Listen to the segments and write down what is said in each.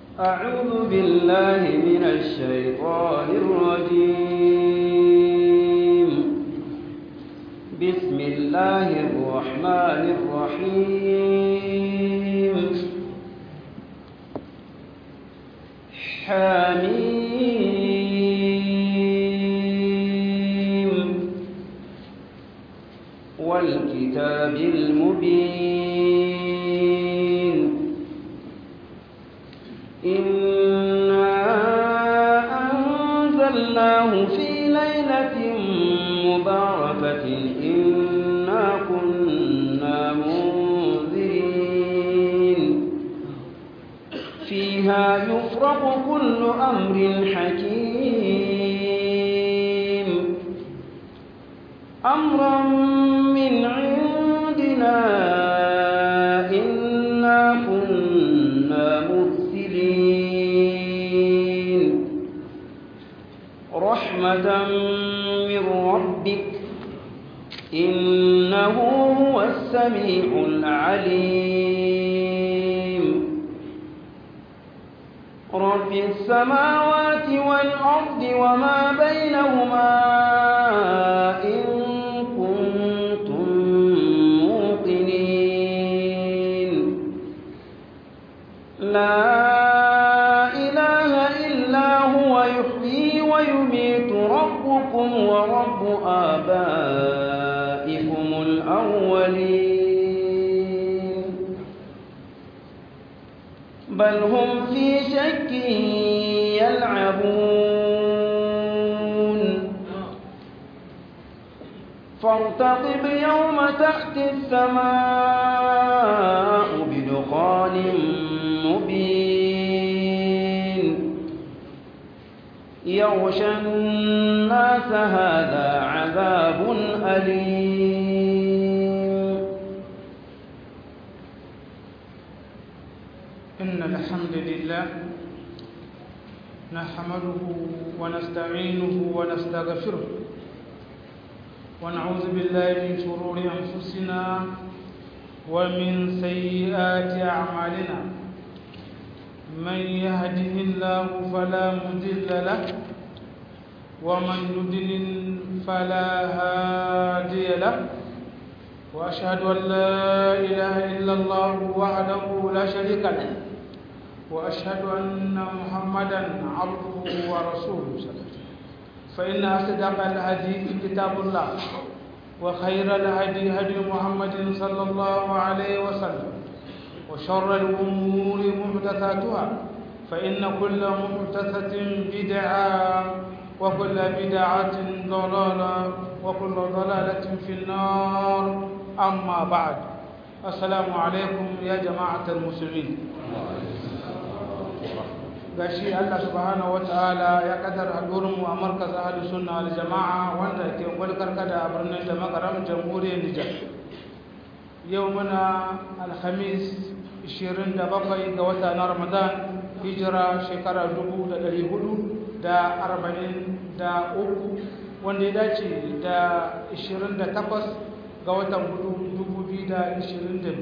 أعوذ بالله من الشيطان الرجيم بسم الله الرحمن الرحيم حميم والكتاب المبين إنا أنزلناه في ليلة مباركة إنا كنا منذرين فيها يفرق كل أمر حكيم أمرا من عندنا إنا كنا مرسلين رحمة من ربك إنه هو السميع العليم رب السماوات والأرض وما بينهما إن كنتم موقنين لا إله إلا هو يحيي ويميت ربكم ورب آبائكم الأولين بل هم في شك يلعبون فارتقب يوم تأتي السماء بدخان مبين يغشى الناس هذا عذاب أليم إن الحمد لله نحمده ونستعينه ونستغفره ونعوذ بالله من شرور أنفسنا ومن سيئات أعمالنا من يهده الله فلا مضل له ومن يضلل فلا هادي له وأشهد أن لا إله إلا الله وحده لا شريك له وأشهد أن محمدا عبده ورسوله صلى الله عليه وسلم فإن أصدق الحديث كتاب الله وخير الهدي هدي محمد صلى الله عليه وسلم وشر الأمور محدثاتها فإن كل محدثة بدعة وكل بدعة ضلالة وكل ضلالة في النار أما بعد السلام عليكم يا جماعة المسلمين gashi Allah subhanahu wataala ya kadar hadurin mu a markaz ahli sunna wal jamaa wanda ke gwalkar kada a birnin da makaram jamhuriyar Nijar yau muna alhamis 27 ga wata na Ramadan hijira shekara 1443 wanda ya dace da 28 ga watan 2022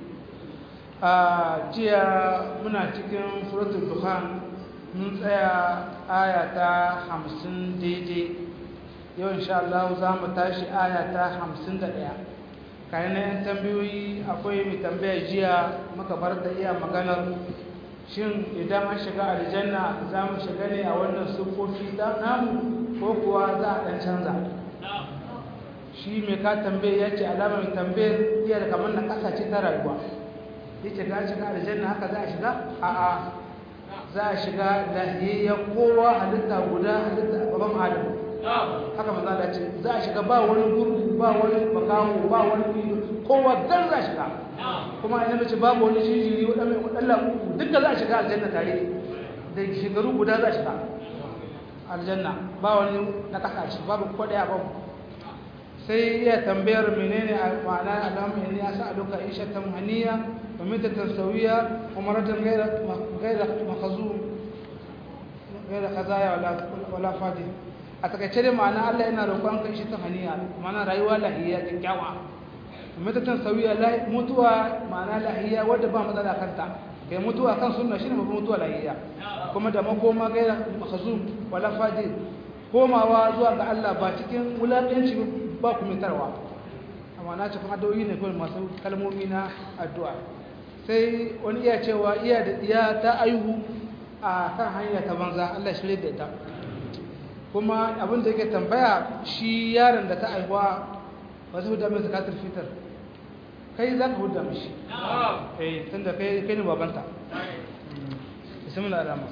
a jiya muna cikin suratul dukhan mun tsaya aya ta 50 daidai yau insha Allah za mu tashi aya ta 51 kayan na yan tambayoyi akwai mai tambaya jiya muka bar da iya maganar shin idan an shiga aljanna za mu shiga ne a wannan siffofi ta namu ko kuwa za a ɗan canza shi mai ka tambaye ya ce alamar tambayar iya da kamar na ƙasa ce ta rayuwa ya ce ga shiga aljanna haka za a shiga a'a za a shiga lahiyayya kowa halitta guda halitta babban adam haka maza da ce za a shiga ba wani gurgu ba wani makamu ba wani ido kowa dan za a shiga kuma ina mace babu wani jinjiri waɗanda uku duka za a shiga aljanna tare da shekaru guda za a shiga aljanna ba wani na kasashe babu kwaɗaya babu sai iya tambayar menene a ma'ana alamu ne ya sa a duka isha ta haniya wa mitatan sauyiya wa maratan gaira makazu gaira kazaya wala fadi a takaice dai ma'ana Allah yana roƙon ka isha ta haniya ma'ana rayuwa lahiya kyakkyawa mitatan sauyiya mutuwa ma'ana lahiya wadda ba matsala kanta kai mutuwa kan sunna shine mafi mutuwa lahiya kuma da makoma gaira mahzum wala fajir komawa zuwa ga Allah ba cikin wulaƙanci ba kumitarwa amma na cikin addu'o'i ne kawai masu kalmomi na addu'a sai wani iya cewa iya da iya ta aihu a kan hanya ta banza Allah shirye da ita kuma abin da yake tambaya shi yaron da ta aihuwa ba su huda mai zakatul fitar kai za ka huda mishi eh tunda kai kai ne babanta bismillah alama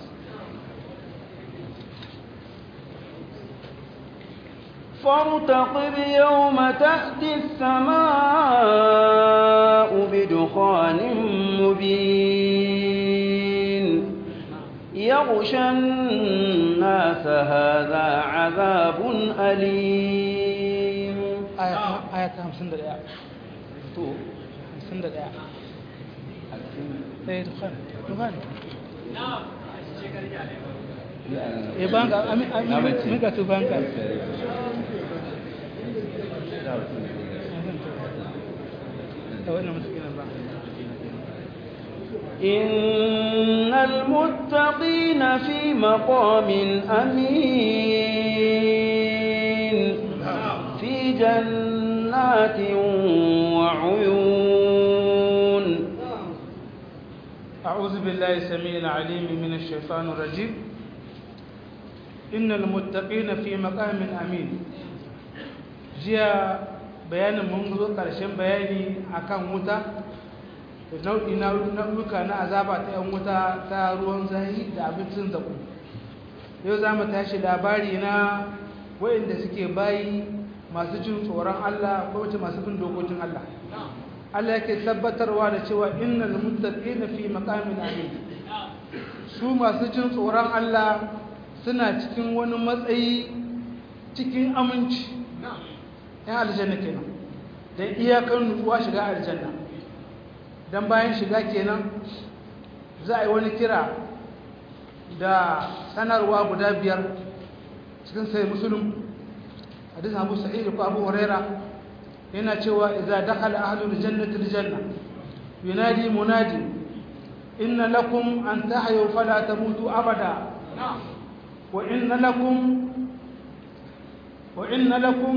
فارتقب يوم تأتي السماء بدخان مبين يغشى الناس هذا عذاب أليم آية 51 تو 51 eh dukhan dukhan eh banga ami ami mega tu banga إن المتقين في مقام أمين في جنات وعيون أعوذ بالله السميع العليم من الشيطان الرجيم إن المتقين في مقام أمين جاء bayanin mun zo ƙarshen bayani akan wuta nau'i na nau'uka na azaba ta yan wuta ta ruwan zahi da abincin zaku yau za mu tashi labari na waɗanda suke bayi masu jin tsoron Allah ko wace masu bin dokokin Allah Allah yake tabbatarwa da cewa innal muttaqina fi maqamin amin su masu jin tsoron Allah suna cikin wani matsayi cikin aminci yan aljanna kenan da iyakan nutsuwa shiga aljanna dan bayan shiga kenan za a yi wani kira da sanarwa guda biyar cikin sai musulun hadis abu sa'id ko abu huraira yana cewa idza dakhala ahlul jannati aljanna yunadi munadi inna lakum an tahyu fala tamutu abada wa inna lakum wa inna lakum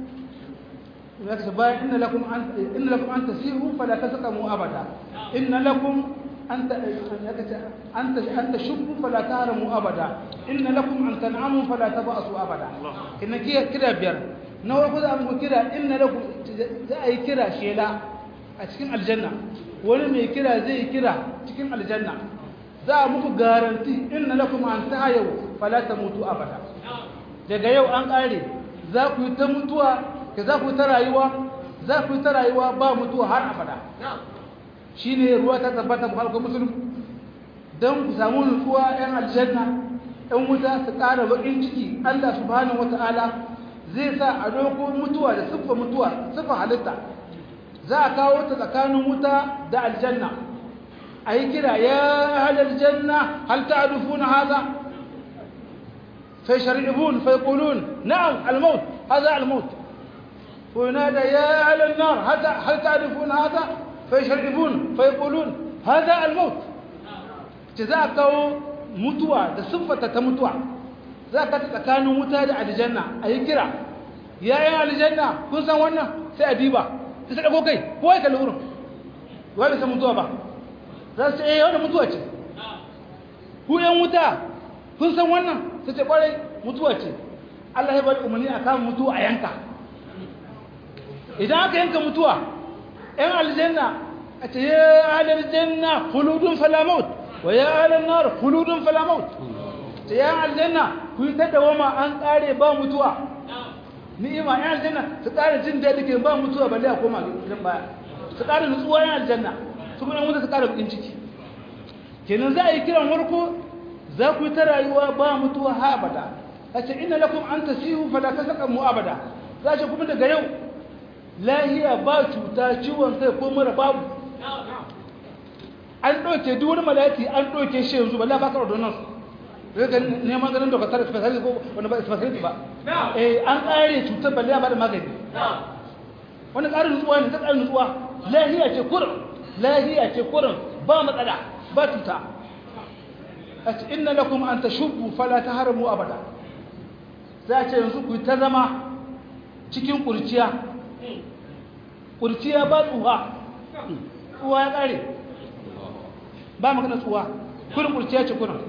yaktuba inna lakum an inna lakum an tasiru fala tasqamu abada inna lakum أنت أنت أنت شب فلا تهرموا أبدا إن لكم أن تنعموا فلا تبأسوا أبدا إن كده كده بير نور كده أمو كده إن لكم زي كده شيلا أتكلم الجنة wani mai kira zai kira cikin aljanna za a muku garanti inna lakum an tahayau fala tamutu abada daga yau an kare za ku yi ta mutuwa ka za ku yi ta rayuwa za ku yi ta rayuwa ba mutuwa har abada shi ne ruwa ta tabbata ku halka musulun don ku samu nutsuwa 'yan aljanna 'yan wuta su ƙara baƙin ciki allah subhanahu wa ta'ala zai sa a doko mutuwa da siffa mutuwa siffa halitta za a kawo ta tsakanin wuta da aljanna a yi kira ya halar janna hal ta adufu na haza fai shari'ibun fai kulun na'am almaut haza almaut ko yana da ya halar nar hal ta adufu na haza فيشربون فيقولون هذا الموت جزاء كاو متوى da siffata ta mutuwa za ka ta tsakanin wuta da aljanna a yi kira ya yi aljanna kun san wannan sai a diba ta dago kai ko ya kalli wurin wai bai san mutuwa ba za su ce eh wannan mutuwa ce ku yan wuta kun san wannan su ce kwarai mutuwa ce Allah ya bari umarni a kama mutuwa a yanka idan aka yanka mutuwa ‘yan aljanna a ce ya halar janna huludun falamaut wa ya halar nar huludun falamaut ce ya aljanna ku yi ta dawama an ƙare ba mutuwa ni'ima ‘yan aljanna su ƙare jin daɗi ke ba mutuwa balle a koma gidan baya su ƙare nutsuwa ‘yan aljanna su kuma wuta su ƙare bukin ciki kenan za a yi kiran warko za ku yi ta rayuwa ba mutuwa ha abada a ce ina lakum an tasihu fala ta saka mu abada za ce kuma daga yau lahiya ba cuta ciwon kai ko mara babu an ɗauke duk wani malati an ɗauke shi yanzu ba la ba ka ordonance zai ga neman ganin doktor specialist ko wani ba specialist ba eh an ƙare cutar balle ba da magani wani ƙarin nutsuwa ne ta ƙarin nutsuwa lahiya ce kurin lahiya ce kurin ba matsala ba tuta a ce inna lakum an tashubbu fala taharamu abada za a ce yanzu ku ta zama cikin kurciya kurciya ba tsuha tsuwa ya kare ba magana tsuwa kurin kurciya ce kurin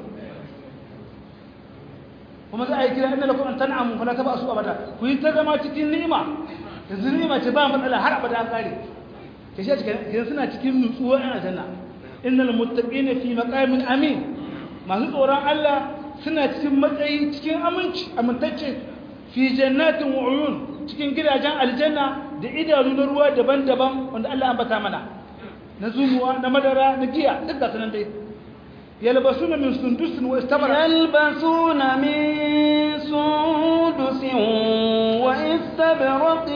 kuma za a yi kira inda lakum an tan'amu fala taba su abada ku yi ta zama cikin ni'ima yanzu ni'ima ce ba matsala har abada an kare ke shi cikin suna cikin nutsuwa a aljanna innal muttaqina fi maqamin amin masu tsoron Allah suna cikin matsayi cikin aminci amintacce fi jannatin wa uyun cikin gidajen aljanna da idanu na ruwa daban-daban wanda Allah ambata mana na zumuwa na madara na giya duk da sanan dai yalbasuna min sundusin wa istabara يلبسون من سندس واستبرق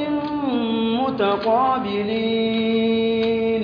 متقابلين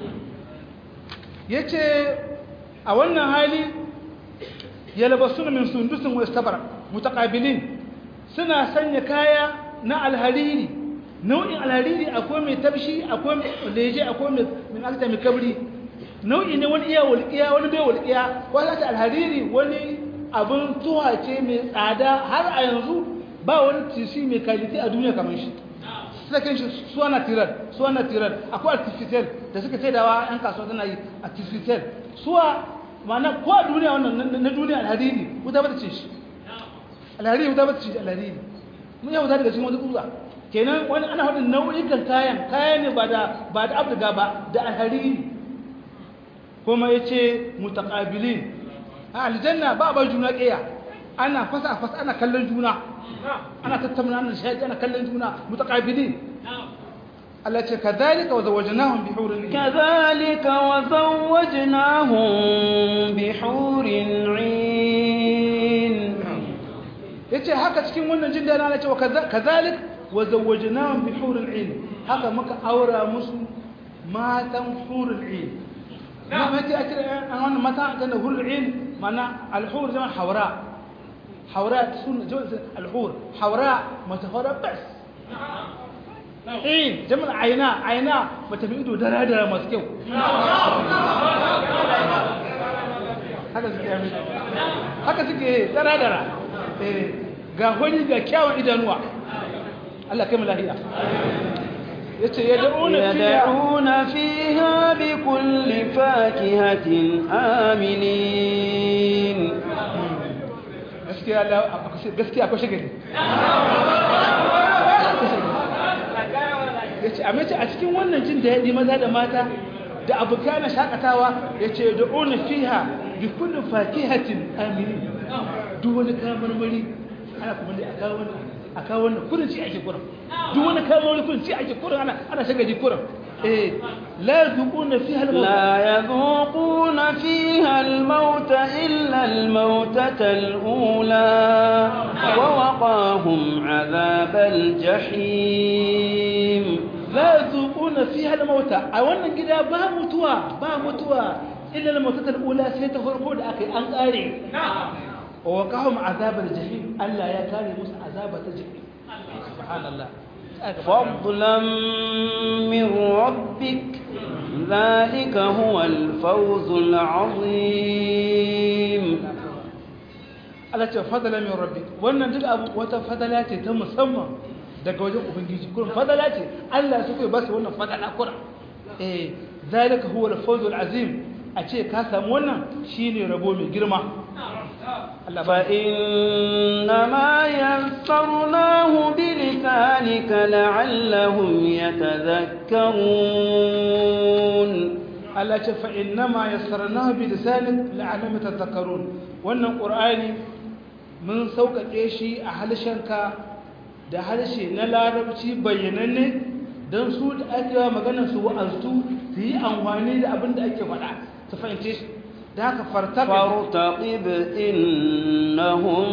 yace a wannan hali yalbasuna min sundusin wa istabara mutaqabilin suna sanya kaya na alhariri nau'in alhariri akwai mai tabshi akwai mai leje akwai mai min alta mai kabri nau'i ne wani iya walƙiya wani bai walƙiya wani ta alhariri wani abin tuwa ce mai tsada har a yanzu ba wani tisi mai kaliti a duniya kamar shi suka kan shi suwana tirar suwana tirar akwai artificial da suka sai dawa yan kasuwa tana yi artificial suwa ma'ana ko a duniya wannan na duniya alhariri wuta ba ta ce shi alhariri wuta ba ta ce shi alhariri mun yau wuta daga cikin wani kuza kenan wani ana haɗin nau'ikan kayan kaya ne ba da ba da abdiga ba da alhariri kuma ya ce mutaƙabilin a aljanna ba ba juna ƙiya ana fasa fasa ana kallon juna ana tattauna ana shaƙi ana kallon juna mutaƙabilin Allah ce ka zalika wa zawajnahum bi hurin كذلك وزوجناهم بحور عين yace haka cikin wannan jin dana Allah ce wa kazalik wa zawajnahum bi hurin ain haka muka aura musu matan hurul ain na mace a kira an wannan mata ta da hurul ain mana al-hur zama hawra hawra sun al-hur hawra mata hawra bas ain jama'a aina aina mata bi ido dara dara masu kyau haka suke yi haka suke dara dara ga hori ga kyawun idanuwa Allah kai mu lahiya yace yad'una يدعون فيها بكل فاكهة آمنين gaskiya Allah gaskiya akwai shagari yace a mace a cikin wannan jin da yadi maza da mata da abuka na shakatawa yace yad'una fiha bi kulli fakihatin aminin duk wani kamar mari ana kuma dai aka wannan aka wannan kurin ci ake kurin duk wani kamar mari kurin ci ake kurin ana ana shagaji kurin eh la yuquna fiha al لا يذوقون فيها الموت إلا الموتة الأولى ووقاهم عذاب الجحيم la yuquna fiha al mauta a wannan gida ba mutuwa ba mutuwa illa al mautata al ula sai ta farko da akai an kare wa waqahum azab al jahim Allah ya kare musu azaba ta jahim subhanallah فضلا من ربك ذلك هو الفوز العظيم Allah ce fadala min rabbi wannan duk abu wata fadala ce ta musamman daga wajen ubangiji kurin fadala ce Allah su kai ba su wannan fadala kura eh zalika huwa al-fawzul azim a ce ka samu wannan shine rabo mai girma Allah ba فإنما يسرناه بلسانك لعلهم يتذكرون Allah ce fa innama yassarnahu bi lisanik la'alam tadhakkarun wannan qur'ani mun sauƙaƙe shi a halshenka da harshe na larabci bayyananne don su da ake yawa maganar su wa'aztu su yi amfani da abin da ake faɗa su fahimce shi da haka fartaɓe فارتقب إنهم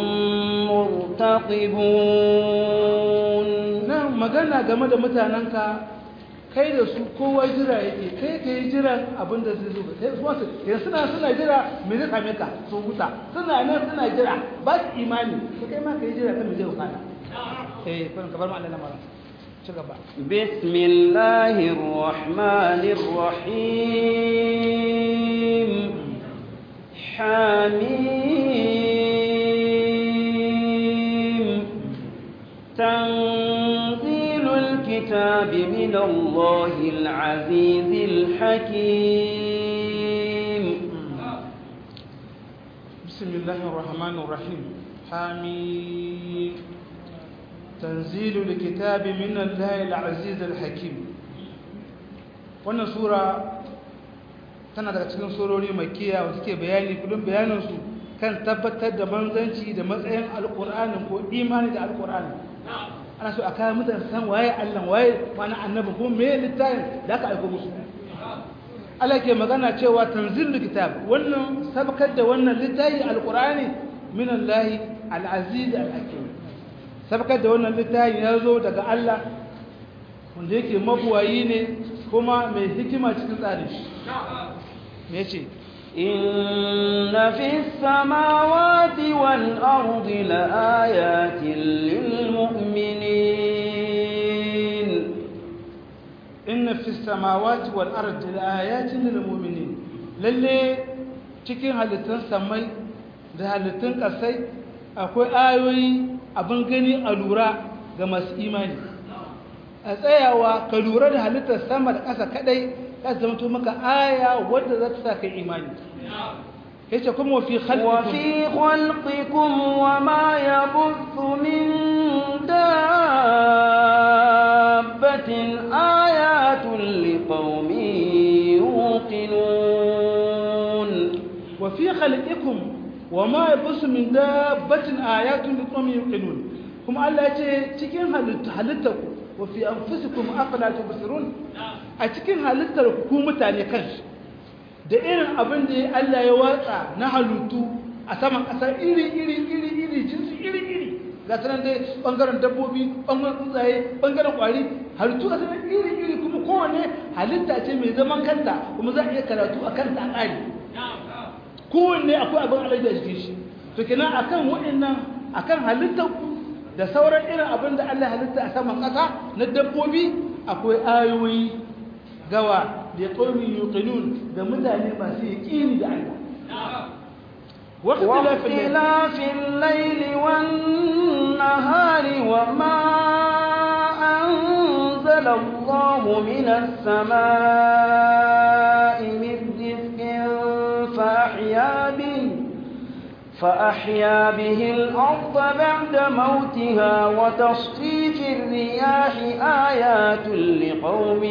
مرتقبون nan magana game da mutanenka kai da su kowa jira yake kai ka yi jiran abin da zai zo kai su wasu yanzu suna suna jira me zai same ka su huta suna nan suna jira ba su imani to kai ma ka yi jira kan me zai hukana eh kun ka bar mu Allah lamara ci gaba بسم الله الرحمن الرحيم حميم تنزيل الكتاب من الله العزيز الحكيم بسم الله الرحمن الرحيم حميم تنزيل الكتاب من الله العزيز الحكيم wannan sura tana daga cikin surori makiya wanda suke bayani kudin bayaninsu kan tabbatar da manzanci da matsayin alkur'ani ko imani da alkur'ani ana so a kayan mutane san waye allah waye mana annabi ko me littafin da aka aiko musu Allah ke magana cewa tanzilul kitab wannan sabkar da wannan littafi alkur'ani min Allah al-aziz al-hakim sabkar da wannan littafi ya zo daga Allah wanda yake mabuwayi ne kuma mai hikima cikin tsarin shi me yace إن في السماوات والأرض لآيات للمؤمنين inna fi samawati wal ardi laayatin lil mu'minin lalle cikin halittun samai da halittun kasai akwai ayoyi abin gani a lura ga masu imani a tsayawa ka lura da halittar sama da ƙasa kadai ya zama to maka aya wadda za ta sa kai imani yace kuma fi khalqikum وفي خلقكم وما يبث من دابة آيات لقوم يوقنون وفي خلقكم وما يبث من دابة آيات لقوم يوقنون kuma Allah ya ce cikin halittarku wa fi anfusikum afala tubsirun a cikin halittar ku mutane kansu da irin abin da Allah ya watsa na halittu a saman ƙasa iri iri iri iri jinsi iri iri ga sanan dai bangaren dabbobi bangaren tsuntsaye bangaren kwari halittu a sanan iri iri kuma kowane halitta ce mai zaman kanta kuma za a iya karatu a kanta a ƙari kowanne akwai abin alaji a jikin shi to kenan akan waɗannan akan halittar ku da sauran irin abin da Allah halitta a saman ƙasa na dabbobi akwai ayoyi gawa da qaumin yuqinun da mutane masu yaqini da Allah واختلاف الليل والنهار وما أنزل الله من السماء من رزق فأحيا به فأحيا به الأرض بعد موتها وتصريف الرياح آيات لقوم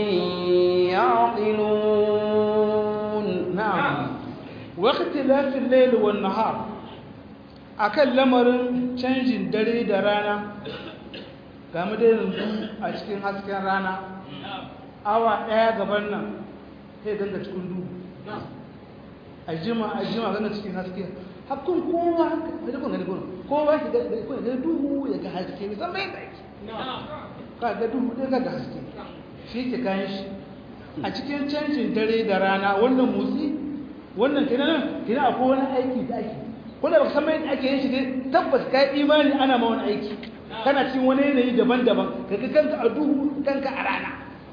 يعقلون نعم واختلاف الليل والنهار akan lamarin canjin dare da rana game da yanzu a cikin hasken rana awa ɗaya gaban nan sai ganga cikin duhu a jima a jima ganga cikin haske hakkun kowa da kun gani kun kowa ki ga duhu ya ga haske ne san bai da ka ga duhu da ga haske shi ke kayan shi a cikin canjin dare da rana wannan motsi wannan kenan kenan akwai wani aiki da ake kuma ba san mai ake yin shi ne tabbas kai imani ana ma wani aiki kana cikin wani yanayi daban-daban ka ga kanka a duhu kanka a rana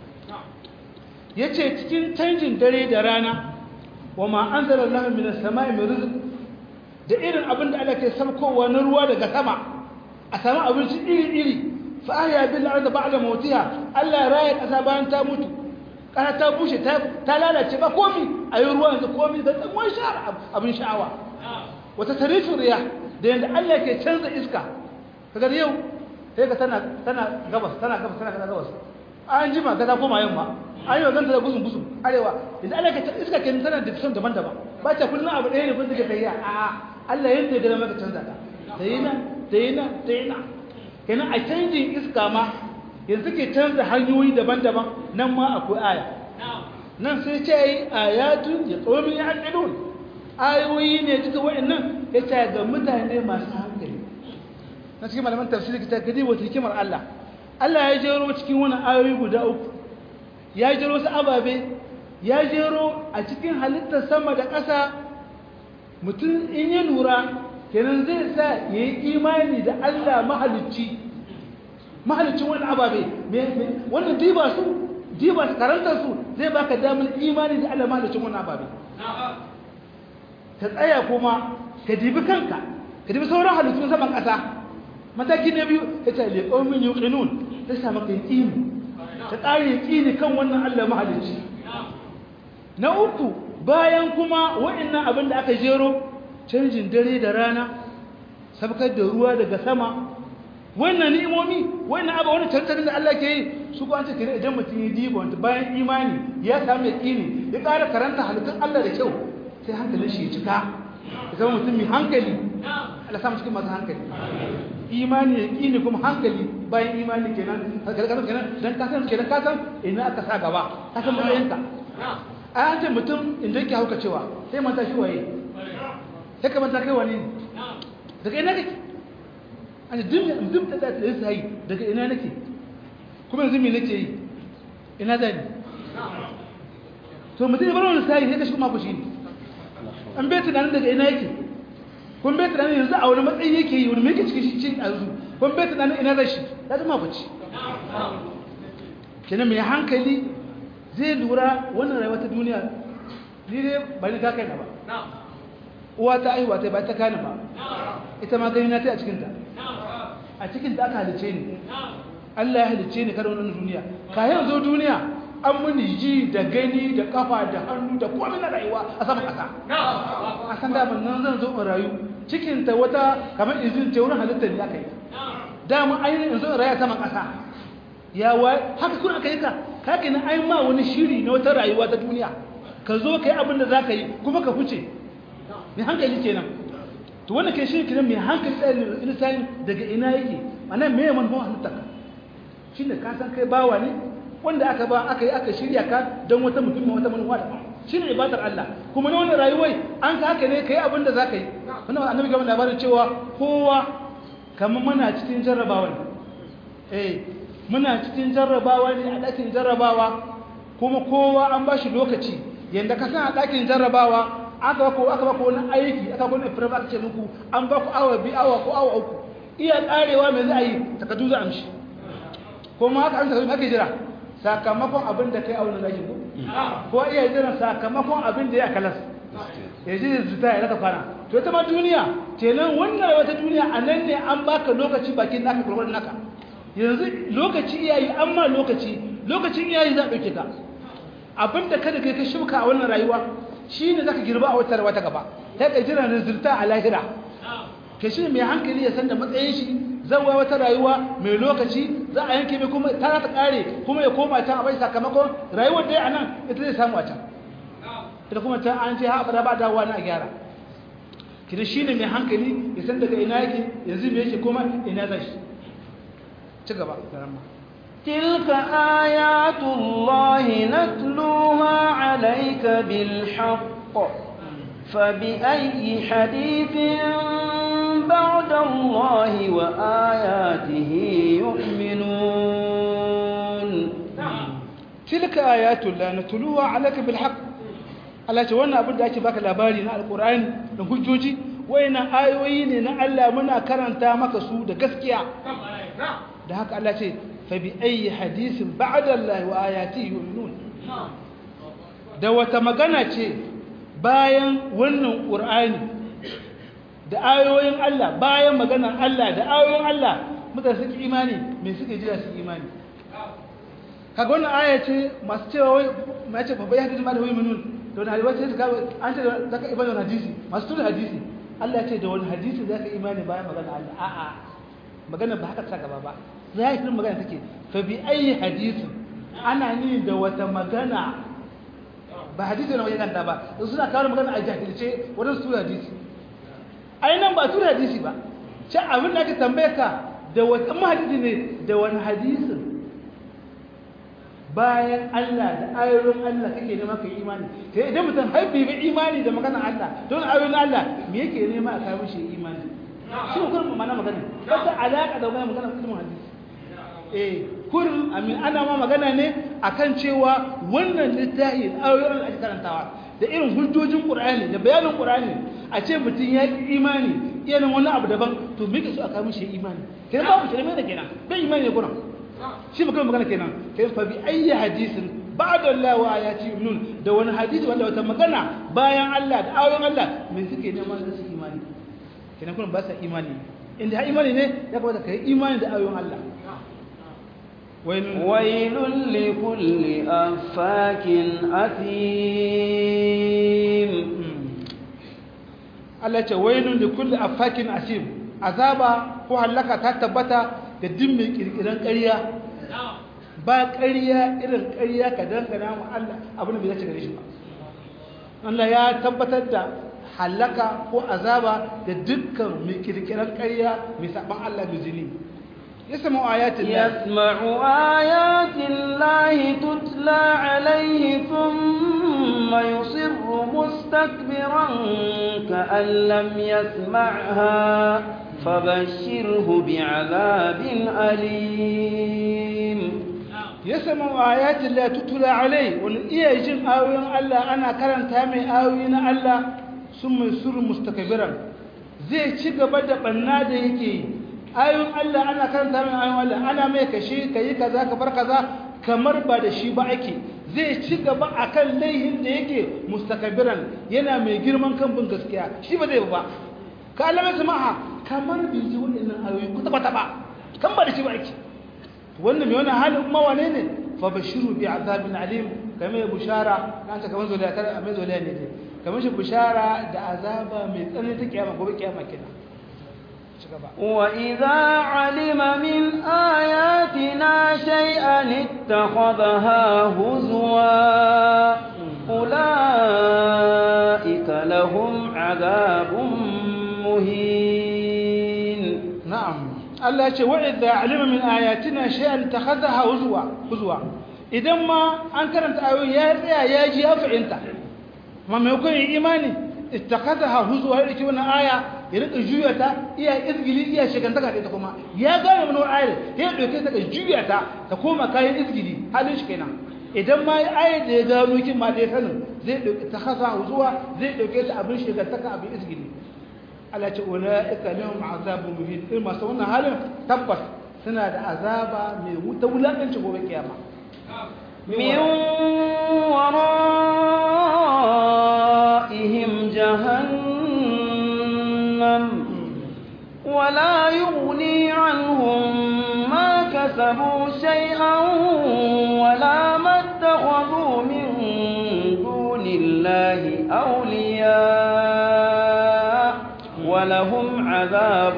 yace cikin canjin dare da rana wa ma anzala Allahu minas sama'i min rizq da irin abin da Allah ke saukowa na ruwa daga sama a samu abinci iri-iri fa ahya bil ardi ba'da mawtiha Allah raya kasa bayan ta mutu kana ta bushe ta lalace ba komi a yi ruwa yanzu komi da tsangon sha'ar abin sha'awa wata tarifin riya da yadda Allah ke canza iska kaga yau sai ka tana tana gabas tana gabas tana kana gabas an jima ga ta koma yamma an yi wa ganta da gusun gusun arewa yadda Allah ke iska ke tana da fisan daban-daban ba ta kullum abu ɗaya ne kun suke tafiya a Allah yadda ya gana maka canza ta ta yi nan ta yi nan ta yi nan kenan a canjin iska ma yanzu ke canza hanyoyi daban-daban nan ma akwai aya nan sai ce yi ayatun ya tsomi ya haƙilun ayoyi ne duka wa'annan ya ce ga mutane masu hankali na cikin malaman tafsiri ta gadi wata hikimar Allah Allah ya jero cikin wani ayoyi guda uku ya jero su ababe ya jero a cikin halittar sama da ƙasa mutum in ya lura kenan zai sa ya yi imani da Allah mahalicci mahalicin wani ababe wannan diba su diba su karantar su zai baka damar imani da Allah mahalicin wani ababe ka tsaya kuma ka dibi kanka ka dibi sauran halittun saman ƙasa mataki na biyu ya ce liƙomin yuqinun ta sa maka yaqini ka ƙara yaqini kan wannan Allah mahalicci na uku bayan kuma wa'annan abin da aka jero canjin dare da rana sabkar da ruwa daga sama wannan ni'imomi wannan abu wani tantarin da Allah ke yi su ko an ce kire idan mutum ya diba wanda bayan imani ya samu yaqini ya ƙara karanta halittun Allah da kyau sai hankalin shi ya cika ya zama mutum mai hankali Allah samu cikin masu hankali imani yaqini kuma hankali bayan imani kenan hankali kasan kenan dan ka san kenan ka san ina aka sa gaba ka san matsayinka a an ce mutum inda yake hauka cewa sai manta shi waye sai ka manta kai wani daga ina kake an dim dim da da sai daga ina nake kuma yanzu me nake yi ina da ni to mutum ya bar wani sai sai ka shi kuma ku shi an bai tunanin daga ina yake kun bai tunanin yanzu a wani matsayi yake yi wani mai cikin shi cin yanzu kun bai tunanin ina zai shi ya zama bace kenan mai hankali zai lura wannan rayuwa ta duniya ni dai ba ni ka kai na ba uwa ta aihuwa ta ba ta kani ba ita ma gani na ta a cikinta a cikinta aka halice ni Allah ya halice ni kada wannan duniya ka yanzu duniya an muni ji da gani da kafa da hannu da komai na rayuwa a sama kasa a san da nan zan zo in rayu cikinta wata kamar izin ce wurin halittar ne aka yi dama ainihin in zo in rayu a saman kasa ya wa haka kun aka yi ka kake na ai ma wani shiri na wata rayuwa ta duniya ka zo ka yi abin da za ka yi kuma ka fice mai hankali kenan to wannan kai shi kenan mai hankali tsayin insani daga ina yake ana me ya manufan halittar ka shi ne ka san kai bawa ne wanda aka ba aka yi aka shirya ka don wata mutum wata manufa da shi ne ibadar Allah kuma na wannan rayuwai an ka haka ne ka yi abin da za ka yi wannan annabi gaba labarin cewa kowa kamar muna cikin jarrabawa ne eh muna cikin jarrabawa ne a ɗakin jarrabawa kuma kowa an ba shi lokaci yadda ka san a ɗakin jarrabawa aka ba ko aka ba ko wani aiki aka ba wani firma aka ce muku an ba ku awa biyu awa ko awa uku iya ƙarewa mai za a yi takardu za a amshi kuma haka an takardu ake jira sakamakon abin da kai a wani ɗakin ko ko iya jiran sakamakon abin da ya kalas ya ji da zuta ya raka kwana to ita ma duniya kenan wannan wata duniya a nan ne an baka lokaci bakin naka gurgurin naka yanzu lokaci iyayi amma lokaci lokacin iyayi za a ɗauke ka abinda kada kai ka shuka a wannan rayuwa shi ne za ka girba a wata rawa ta gaba ta ka jira rizulta a lahira ke shi mai hankali ya san da matsayin shi zawa wata rayuwa mai lokaci za a yanke mai kuma ta ta kare kuma ya koma can a bai sakamakon rayuwar da ya a nan ita zai samu a can ita kuma can an ce ha abada ba dawowa na a gyara kina shi ne mai hankali ya san daga ina yake yanzu me yake kuma ina zai shi ci gaba da ramma تلك آيات الله نتلوها عليك بالحق فبأي حديث بعد الله وآياته يؤمنون تلك آيات الله نتلوها عليك بالحق Allah ce wannan abin da ake baka labari na alkur'ani da hujjoji wayannan ayoyi ne na Allah muna karanta maka su da gaskiya da haka Allah ce فبأي حديث بعد الله وآياته يؤمنون da wata magana ce bayan wannan ƙur'ani da ayoyin Allah bayan maganar Allah da ayoyin Allah mutane suke imani me suke jira su imani kaga wannan aya ce masu cewa wai mai ce babbai hadisi ma da wai munun da wani hadisi sai an ce zaka imani wani hadisi masu tuna hadisi Allah ce da wani hadisi zaka imani bayan maganar Allah a'a magana ba haka ta gaba ba zahirin magana take fa bi ayi hadisi ana ni da wata magana ba hadisi na wajen ba su suna kawo magana a jahilce wajen su hadisi ai nan ba su hadisi ba ce abin da ake tambaye ka da wata hadisi ne da wani hadisin bayan Allah da ayoyin Allah kake nema kai imani sai idan mutum haifi bi imani da magana Allah don ayoyin Allah me yake nema a kawo shi imani shi ko kuma mana magana wata alaka da wannan magana ilimin hadisi eh kurin amin ana ma magana ne akan cewa wannan littafi ayoyin da ake karantawa da irin hujjojin Qur'ani da bayanin Qur'ani a ce mutum ya yi imani irin wani abu daban to me ke so a kawo shi imani kenan babu shirme da kenan bai imani ne kuran shi ba magana kenan kai fa bi ayyi hadisin ba'da Allah wa ayati nun da wani hadisi wanda wata magana bayan Allah da ayoyin Allah me suke neman su imani kenan kun ba sa imani inda ha imani ne ya kamata kai imani da ayoyin Allah wailul likulli afakin athim Allah ce wailun likulli afakin asim azaba ko halaka ta tabbata da din mai kirkiran ƙarya ba ƙarya irin ƙarya ka dangana mu Allah abin da bai dace gare shi ba Allah ya tabbatar da halaka ko azaba da dukkan mai kirkiran ƙarya mai saban Allah mai zini يسمع آيات الله يسمع آيات الله تتلى عليه ثم يصر مستكبرا كأن لم يسمعها فبشره بعذاب أليم يسمع آيات الله تتلى عليه والإيه يجن آوين الله أنا كرن تامي آوين الله ثم يصر مستكبرا زي شيء بدأ بنادى يكي ayoyin Allah ana karanta min ayoyin Allah ana mai kashe kayi kaza ka bar kaza kamar ba da shi ba ake zai ci gaba akan laihin da yake mustakabiran yana mai girman kan bin gaskiya shi ba zai ba ka Allah mai sama'a kamar bai ji wannan ayoyi ku taba taba kan ba da shi ba ake wannan mai wannan halin kuma wane ne fa bashiru bi azabin alim kamar bushara kan ta kamar zoliya kar a mai zoliya ne dai kamar shi bushara da azaba mai tsanani ta kiyama gobe kiyama kenan وإذا علم من آياتنا شيئا اتخذها هزوا أولئك لهم عذاب مهين نعم الله يقول وإذا علم من آياتنا شيئا اتخذها هزوا هزوا idan ma an karanta ayoyi ya tsaya ya ji ya fahimta ma maimakon yin imani ittakhadha huzwa ya rike wannan aya ya rika juya ta iya izgili iya shigantaka da ita kuma ya gane mana wani ayar ya dauke ta ka juya ta ta koma kayan izgili halin shi kenan idan ma ayar da ya gano kin ma da ya sanin zai dauke ta khasa huzwa zai dauke ta abin shigantaka abin izgili Allah ce ulaika lahum azabun muhin irin masu wannan halin tabbas suna da azaba mai wuta wulakanci gobe kiyama من ورائهم جهنم ولا يغني عنهم ما كسبوا شيئا ولا ما اتخذوا من دون الله أولياء ولهم عذاب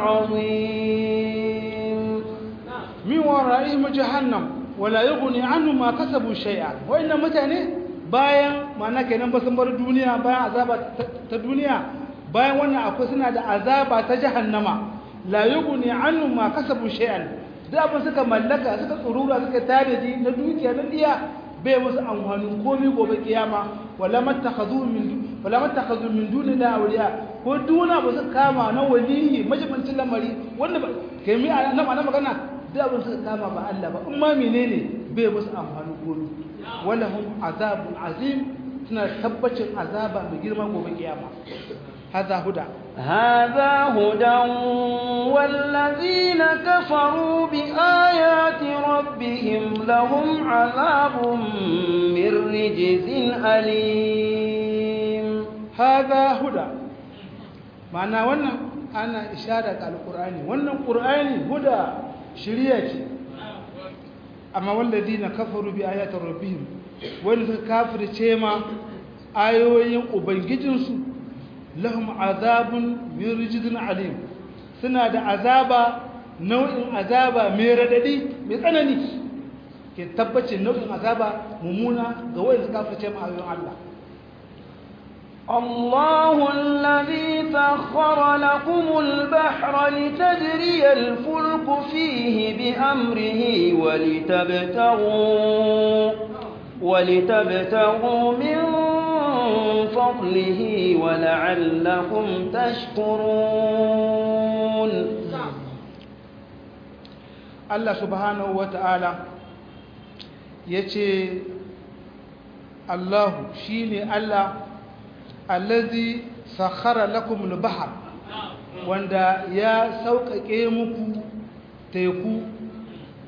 عظيم من ورائهم جهنم wala yughni anhu ma kasabu shay'a wayannan mutane bayan ma'ana kenan ba sun bar duniya bayan azaba ta duniya bayan wannan akwai suna da azaba ta jahannama la yughni anhu ma kasabu shay'an da abin suka mallaka suka tsurura suka tare na dukiya na diya bai musu amfanin komai gobe kiyama wala mattakhadhu min wala mattakhadhu min duni la awliya ko duna ba su kama na waliyi majibancin lamari wanda kai mi na magana da abin suka kama ba Allah ba in ma menene bai musu amfani gobe wala hum azabun azim suna tabbacin azaba mai girma gobe kiyama هذا هدى هذا هدى والذين كفروا بآيات ربهم لهم عذاب من رجز أليم هذا هدى معنى وانا أنا إشارة على القرآن وانا القرآن هدى shirya ce amma wallazi na kafaru bi ayatar rabbihim wani suka kafirce ma ayoyin ubangijinsu lahum azabun min rijzin alim suna da azaba nau'in azaba mai radadi mai tsanani ke tabbacin nau'in azaba mummuna ga wanda suka kafirce ma ayoyin Allah الله الذي سخر لكم البحر لتجري الفلك فيه بأمره ولتبتغوا ولتبتغوا من فضله ولعلكم تشكرون الله سبحانه وتعالى يتي الله شيني الله allazi sakhara lakum al-bahr wanda ya sauƙaƙe muku teku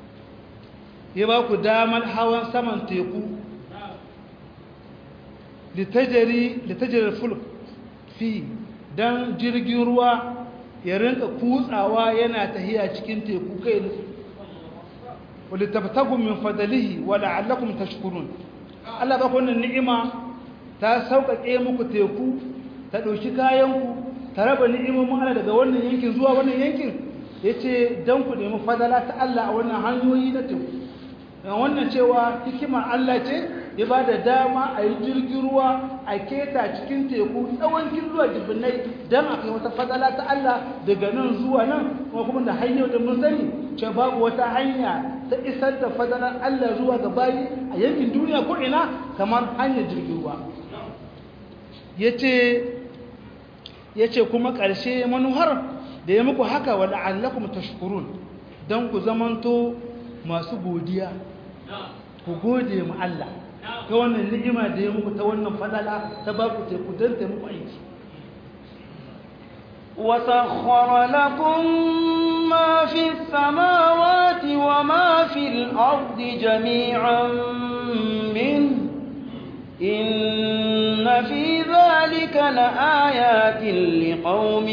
ya ba ku damar hawan saman teku litajari litajari fulk fi dan jirgin ruwa ya rinka kutsawa yana tahiya cikin teku kai ne wali tabtagu min fadlihi wa la'allakum tashkurun Allah ba ku wannan ni'ima ta sauƙaƙe muku teku ta ɗauki kayanku ta raba ni'imomin Allah daga wannan yankin zuwa wannan yankin yace dan ku nemi fadala ta Allah a wannan hanyoyi na teku wannan cewa hikimar Allah ce ya ba da dama a yi jirgin ruwa a keta cikin teku tsawon zuwa jibinnai don a kai wata fadala ta Allah daga nan zuwa nan kuma kuma da hanyar da mun sani ce babu wata hanya ta isar da fadalar Allah zuwa ga bayi a yankin duniya ko ina kamar hanyar jirgin ruwa ya ce kuma ƙarshe manuhar da ya muku haka wa la'allakum tashkurun don ku zamanto masu godiya ku gode mu Allah ta wannan ni'ima da ya muku ta wannan fadala ta ba ku teku don ta muku aiki وسخر لكم ما في السماوات وما في الأرض جميعا منه إن في ذلك لآيات لقوم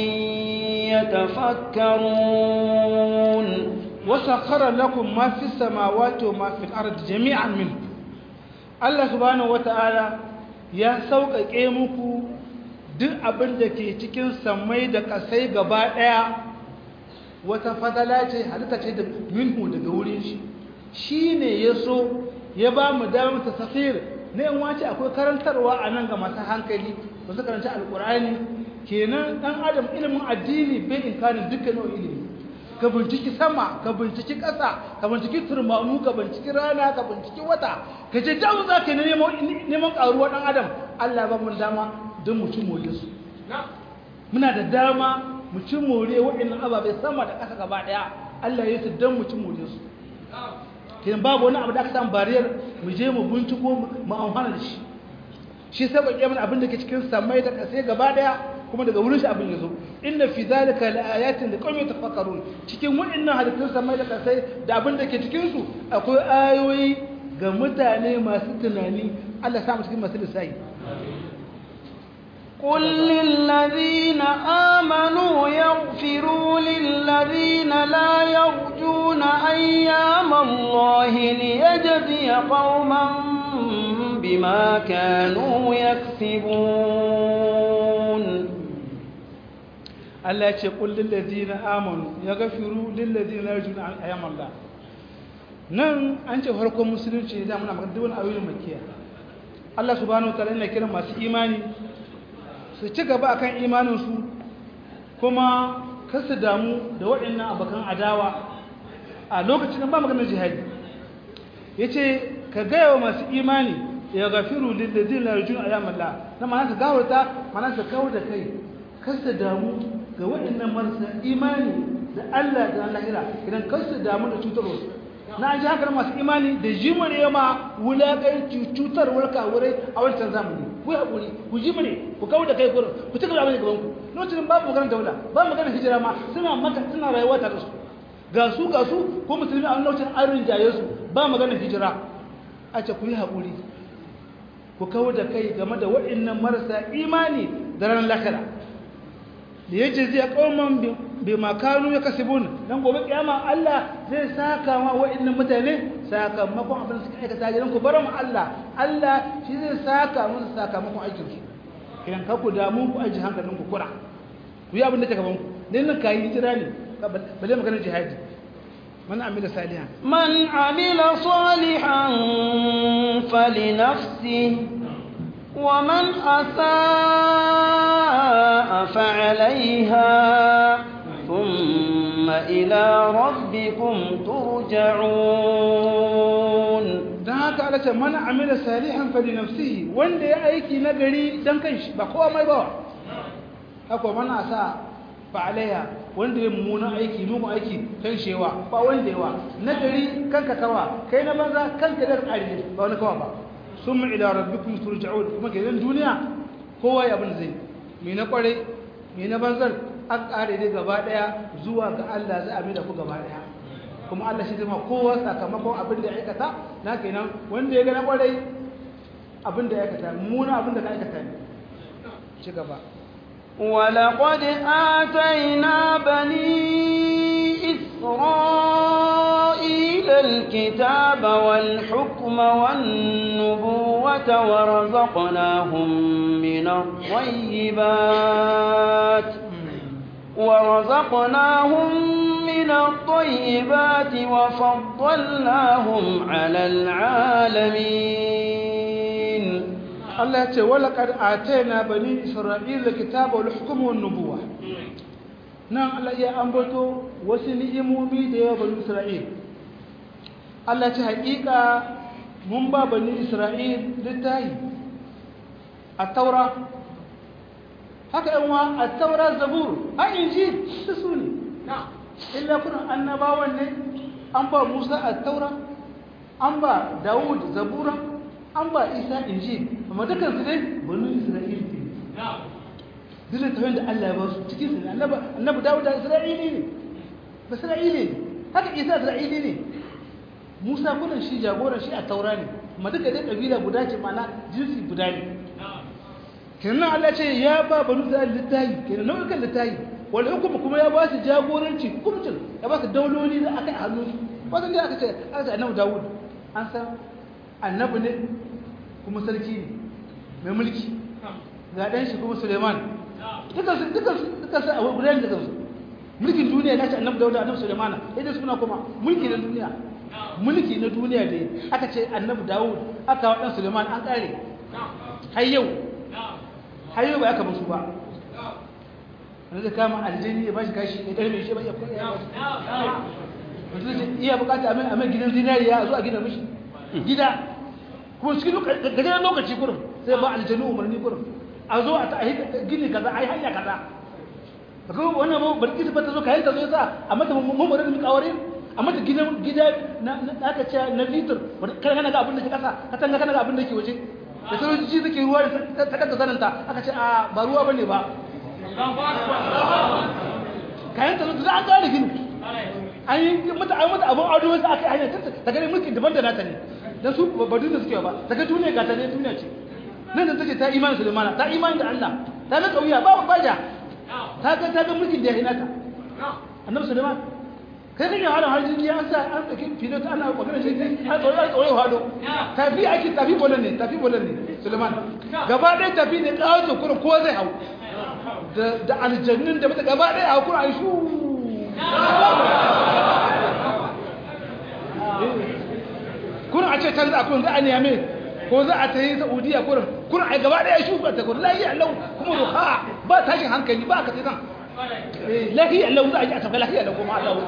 يتفكرون وسخر لكم ما في السماوات وما في الأرض جميعا منه الله سبحانه وتعالى يا سوق muku duk abin da ke cikin samai da kasai gaba daya wata fadala ce halitta ce da minhu daga wurin shi shine yaso ya ba mu damar tasafir ne in wace akwai karantarwa a nan ga masu hankali ba su karanta alkur'ani kenan dan adam ilimin addini bai inkarin dukkan ilimi ka binciki sama ka binciki ƙasa ka binciki turmamu ka binciki rana ka binciki wata ka ce damu za ka neman ƙaruwa ɗan adam allah ba mun dama don mu ci more su muna da dama mu ci more waɗannan ababai sama da ƙasa gaba ɗaya allah ya su don mu ci more su kenan babu wani abu da aka samu bariyar mu je mu binciko mu amfana da shi shi saboda yamin abin da ke cikin samai da ƙasa gaba ɗaya kuma daga wurin shi abin yazo inna fi zalika laayatin liqaumin tafakkarun cikin waɗannan halittun samai da kasai da abin da ke cikin su akwai ayoyi ga mutane masu tunani Allah sa mu cikin masu lissafi قل للذين آمنوا يغفروا للذين لا يرجون أيام الله ليجزي قوما بما كانوا يكسبون Allah ya ce kullum ladina amanu ya gafiru lillazina yarjuna ayyam Allah nan an ce farkon musulunci ne da muna magana duk wani ayoyin makiya Allah subhanahu wataala yana kiran masu imani su ci gaba akan imanin su kuma kar su damu da waɗannan abakan adawa a lokacin ba maganar jihadi yace ka gaya wa masu imani ya gafiru lillazina yarjuna ayyam Allah na ma'ana ka gawarta ma'ana ka kawar da kai kar su damu ga waɗannan marasa imani da Allah da lahira idan kansu damu da cutarwa na ji haka masu imani da jimare ma wulaƙanci cutarwar kawurai a wancan zamani ku haƙuri ku jimare ku kawo da kai kurin ku cika da abin da gabanku lokacin babu maganar daula ba maganar hijira ma suna maka suna rayuwa tare su ga su ga su ko musulmi a lokacin an rinjaye su ba maganar hijira a ce ku yi haƙuri ku kawo da kai game da waɗannan marasa imani da ranar lahira da ya ce zai kauman bai makanu ya kasibun don gobe kiyama Allah zai saka ma wa'annan mutane sakamakon abin da suka aikata gidan ku bar mu Allah Allah shi zai saka musu sakamakon aikin su idan ka ku damu ku aji hankalin ku kura ku yi abin da ke gaban ku ne nan kayi hijira ne balle magana jihadi man amila salihan man amila salihan falinafsihi ومن أساء فعليها ثم إلى ربكم ترجعون dan haka Allah ce man amila salihan fali nafsihi wanda ya aiki nagari dan kanshi ba kowa mai ba haka man asa fa alaiha wanda ya mummuna aiki mugu aiki kan shewa ba wanda yawa nagari kanka kawa kai na banza kanka da ƙari ba wani kawa ba summa ila rabbikum turja'un kuma gidan duniya kowa ya abin zai mai na kware mai na banzar an kare dai gaba daya zuwa ga Allah za a mai da ku gaba daya kuma Allah shi zama kowa sakamakon abin da ya aikata na kenan wanda ya ga na kware abin da ya aikata muna abin da ka aikata ne ci gaba ولقد آتينا بني إسرائيل الكتاب والحكم والنبوة ورزقناهم من الطيبات ورزقناهم من الطيبات وفضلناهم على العالمين Allah ya ce wala kad atayna bani isra'ila kitaba wal hukma wan nubuwa nan Allah ya ambato wasu ni'imomi da yawa bani isra'il Allah ya ce haƙiƙa mun ba bani isra'il littahi at-taura haka yan wa at-taura zabur a injil su su ne illa kuna annabawan ne an ba Musa at-taura an ba Dawud zabura an ba Isa injil amma dukkan su dai banu Isra'il ne duk da da Allah ya ba su cikin su annabi annabi Dawud da Isra'ili ne ba Isra'ili ne haka Isa Isra'ili ne Musa kullun shi jagoran shi a taura ne amma duka dai kabila guda ce mana jinsi guda ne kenan Allah ce ya ba banu Isra'il littayi kenan nau'ikan littayi wal hukumu kuma ya ba su jagoranci hukumcin ya ba su dauloli da aka yi hannu wajen da aka ce aka ce annabi Dawud an san annabi ne kuma sarki ne mai mulki ga ɗan shi kuma suleiman dukansu dukansu a gudanar da kansu mulkin duniya na ce annabi dauda annabi suleimana idan suna kuma mulki na duniya mulki na duniya da aka ce annabi dawud aka wa ɗan suleiman an ƙare har yau har yau ba aka musu ba wanda zai kama aljini ya bashi kashi ya ɗarme shi ba ya kwaya wanda zai iya bukata a mai gidan zinariya a zo a gina mishi gida kuma cikin gajeren lokaci kurum sai ba aljanu umarni kurum a zo a gini kaza a yi hanya kaza da kuma wannan ba barki ta ta zo kayan ta zo sa a mata mummurin da kawari a mata gidan gida na aka ce na litir kana kana ga abin da ke kasa ka tanga kana ga abin da ke waje da sojoji suke ruwa da ta kanta sananta aka ce a ba ruwa bane ba kayan ta zo da an gane gini an yi mata an mata abin ado wasu aka yi hanyar ta gani mulkin daban da nata ne dan su ba duniya suke ba daga duniya ga ta ne duniya ce nan da take ta imani Sulaiman ta imani da Allah ta ga kauya ba baja ta ga ta ga mulkin da ya hinata annabi Sulaiman kai kake hada har jini an sa an saki filot ana magana shi an tsoro an tsoro hado tafi ake tafi bolan ne tafi bolan ne Sulaiman gaba ɗaya tafi ne kawo kurin ko zai hau da da aljannin da mata gaba ɗaya a kurin shu kurin a ce can za a kurin za a niyame ko za a ta yi saudiya kurin kurin a gaba daya shuka ta kurin lahiya lau kuma ruha ba tashin hankali ba ka titan lahiya lau za a ji a tafi lahiya lau kuma allah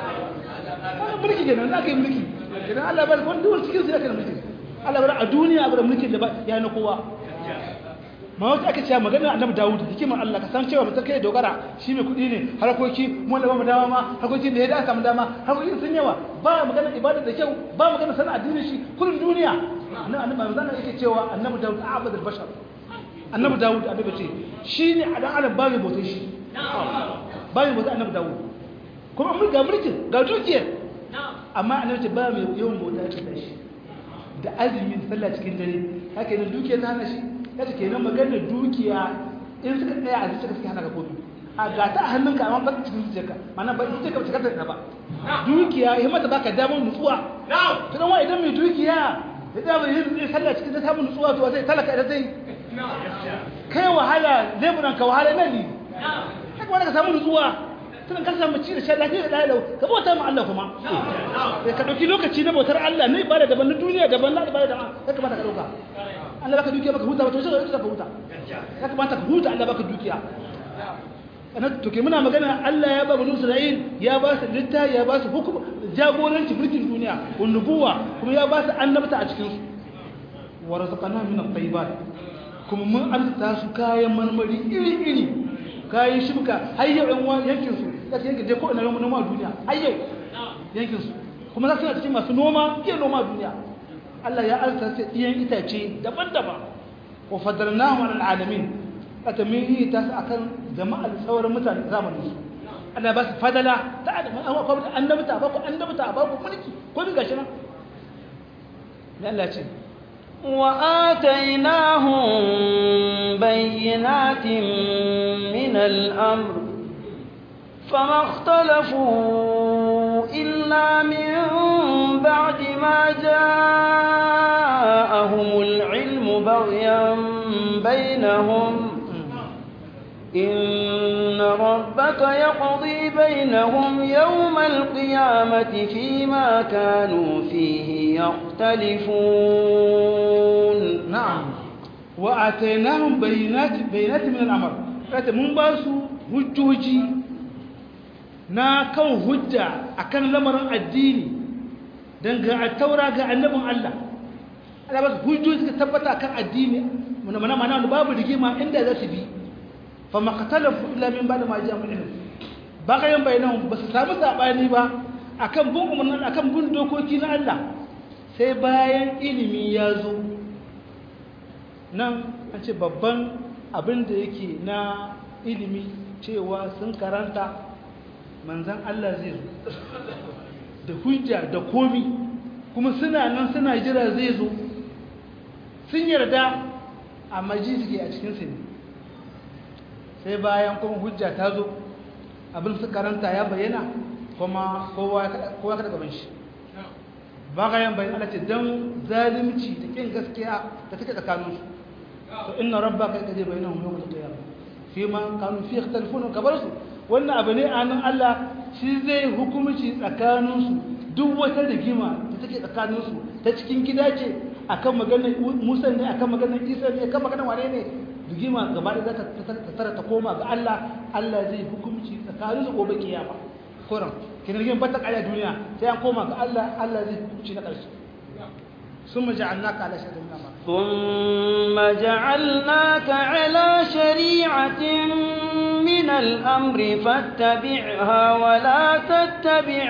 mulki kenan za ka yi mulki kenan allah bar wani duwar cikin su ya kan mulki allah bar a duniya bar mulkin da ba ya na kowa ma wata aka ce magana annabi dawud hikimar allah ka san cewa mutum kai dogara shi mai kuɗi ne harkoki mu da ba mu dama ma harkokin da ya da samu dama harkokin sun yawa ba magana ibada da kyau ba magana sana addinin shi kullun duniya annabi annabi zan yake cewa annabi dawud abad al-bashar annabi dawud annabi ce shine a dan adam ba mai bautar shi ba mai bautar annabi dawud kuma mun ga mulkin ga dukiyar amma annabi ce ba mai yawan bauta ta shi da azumin sallah cikin dare haka ne dukiyar ta hana shi kace kenan maganar dukiya in suka tsaya a zuciya suka hana ka kofi a gata a hannunka amma ba cikin zuciyarka mana ba ita ka cika ta ba dukiya ya mata baka damar nutsuwa to dan wa idan mai dukiya ya da mai yin sallah cikin ta samu nutsuwa to sai talaka da sai kai wahala leburan ka wahala nan ne haka wanda ka samu nutsuwa tunan ka samu ci da shan lafiya da lalau ka bauta ma Allah kuma ka dauki lokaci na bautar Allah ne ibada daban na duniya daban na ibada daban ya kamata ka dauka Allah baka dukiya baka huta ba to sai ka huta ya kamata ka huta Allah baka dukiya ana to ke muna magana Allah ya ba banu Isra'il ya ba su litta ya ba su hukum jagoranci mulkin duniya wa nubuwa kuma ya ba su annabta a cikin su wa razaqana min at-tayyibat kuma mun arzuta su kayan marmari iri iri kayan shibka har yau ɗan yankin su za su yankin je ko ina noma duniya har yau yankin su kuma za su na cikin masu noma iya noma duniya Allah ya arzuta su iyan itace daban-daban wa fadarnahu ala alamin aka min yi ta su akan jama'ar sauran mutane zamanin su ana ba su fadala ta adam an wa kwamfuta annabta ba ku annabta ba ku mulki ko min gashi nan ne Allah ce وآتيناهم بينات من الأمر فما اختلفوا إلا من بعد ما جاءهم العلم بغيا بينهم إن ربك يقضي بينهم يوم القيامة فيما كانوا فيه يختلفون نعم وآتيناهم بينات بينات من الأمر رأيت من باسو hujjoji na kan hujja akan lamarin addini don ga taura ga annabin Allah Allah ba su hujjoji suka tabbata akan addini mana mana mana babu rigima inda za su bi fa maqtalafu illa min ba'da ma ja'a ilm bagayen bainahum ba su samu sabani ba akan bin umarnin akan bin dokoki na Allah sai bayan ilimi ya zo nan an ce babban abin da yake na ilimi cewa sun karanta manzan Allah zai zo da hujja da komi kuma suna nan suna jira zai zo sun yarda a maji suke a cikinsu ne sai bayan kuma hujja ta zo abin su karanta ya bayyana kuma kowa kada gaban shi ba ga yan bayan Allah ce don zalimci da kin gaskiya da take tsakaninsu to inna rabbaka yaqdi bainahum yawm al-qiyamah fima kanu fi ikhtalifuna kabarsu wannan abu ne anan Allah shi zai hukumci tsakaninsu duk wata rigima da take tsakaninsu ta cikin gida ce akan maganar Musa ne akan maganar Isa ne akan maganar wane ne rigima gaba da za ta tara ta koma ga Allah Allah zai hukumci tsakaninsu gobe kiyama koran kin rigima ba ta kaya duniya sai an koma ga Allah Allah zai hukumci na ƙarshe ثم جعلناك على شريعة من الأمر ثم جعلناك على شريعة من الأمر فاتبعها ولا تتبع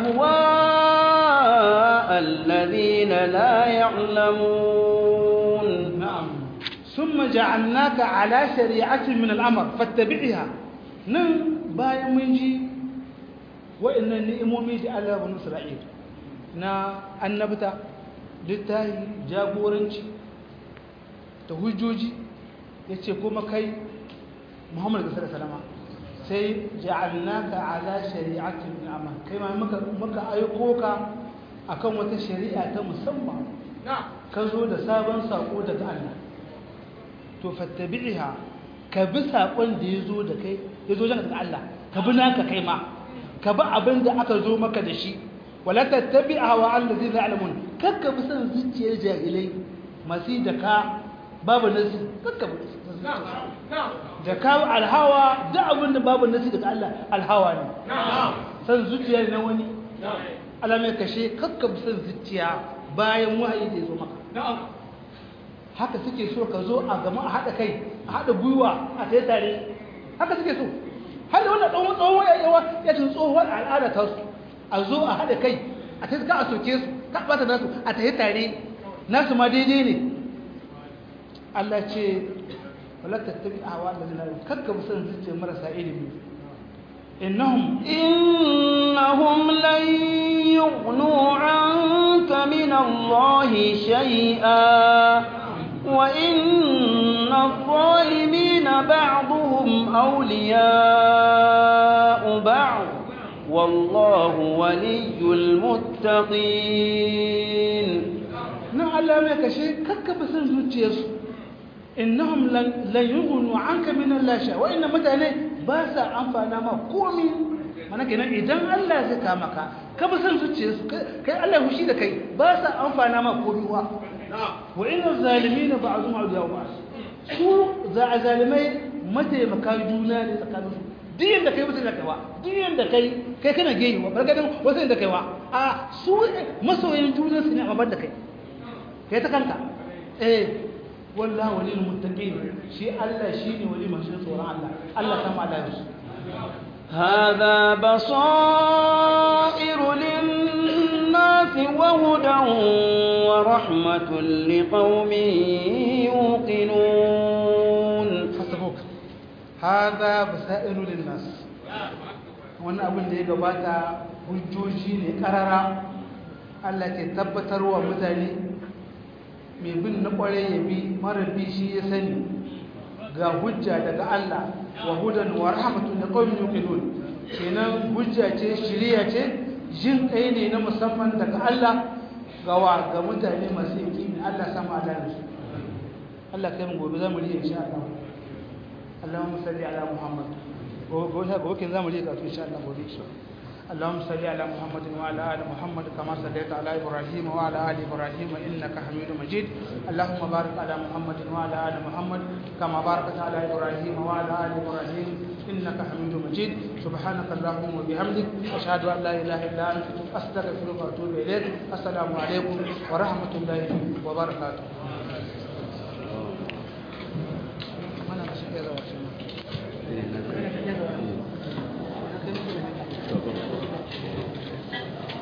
أهواء الذين لا يعلمون نعم ثم جعلناك على شريعة من الأمر فاتبعها نعم بايا منجي وإن النئمومي جعل بنو إسرائيل نا النبتة littahi jagoranci da hujjoji ya ce kuma kai muhammadu gasar salama sai ja'alnaka ala shari'atin amma kai ma maka aiko ka akan wata shari'a ta musamman ka zo da sabon sako daga Allah to fattabi'iha ka bi sakon da ya zo da kai ya zo daga Allah ka bi naka kai ma ka bi abin da aka zo maka da shi wala tattabi'a wa allazi ya'lamun kakka bi san zuciyar jahilai masu da ka babu nasi kakka bi da ka alhawa da abin da babu nasi daga Allah alhawa ne san zuciyar na wani alamai kashe kakka bi san zuciya bayan wahayi da ya zo maka haka suke so ka zo a gama a haɗa kai a haɗa gwiwa a tsaye tare haka suke so har da wannan tsawon tsawon yawa ya ce tsohuwar al'ada ta su a zo a haɗa kai a ta ka a soke su ka ɓata nasu a ta tare nasu ma daidai ne Allah ce wala tattabi a hawa da kakka bi son zuciya marasa ilimi innahum إنهم لن يغنوا عنك من الله شيئا وإن الظالمين بعضهم أولياء بعض والله ولي المتقين nan Allah mai kashe kakka bi son zuciyarsu innahum lan yughnu anka min Allah sha wa inna mutane ba sa amfana ma komi mana kenan idan Allah zai kama ka ka bi son zuciyarsu kai Allah hushi da kai ba sa amfana ma komi wa wa inna zalimin ba'dhum awliya ba'd su za a zalimai mataimaka juna ne tsakanin su duk yanda kai mutum da kaiwa duk yanda kai kai kana geyi wa barkadan wasu yanda kaiwa a su masoyan juna su ne a da kai kai ta kanka eh wallahi walil muttaqin shi Allah shine wali masu tsoron Allah Allah sama Allah yasu هذا بصائر للناس وهدى ورحمة لقوم يوقنون hasabuk hada basairu linnas wannan abin da ya gabata hujjoji ne karara Allah ke tabbatarwa mutane mai bin na kware ya bi mara bi shi ya sani ga hujja daga Allah wa hudan wa rahmatun liqaumin yuqinun kenan hujja ce shiriya ce jin kai ne na musamman daga Allah ga wa ga mutane masu yaqini Allah sama Allah su Allah kai mu gobe zamu riya insha Allah Allahumma salli ala Muhammad gobe gobe kin zamu riya ka insha Allah gobe insha Allah اللهم صل على محمد وعلى ال محمد كما صليت على ابراهيم وعلى ال ابراهيم انك حميد مجيد اللهم بارك على محمد وعلى ال محمد كما باركت على ابراهيم وعلى ال ابراهيم انك حميد مجيد سبحانك اللهم وبحمدك اشهد ان لا اله الا انت استغفرك واتوب اليك السلام عليكم ورحمه الله وبركاته mana masih ada waktu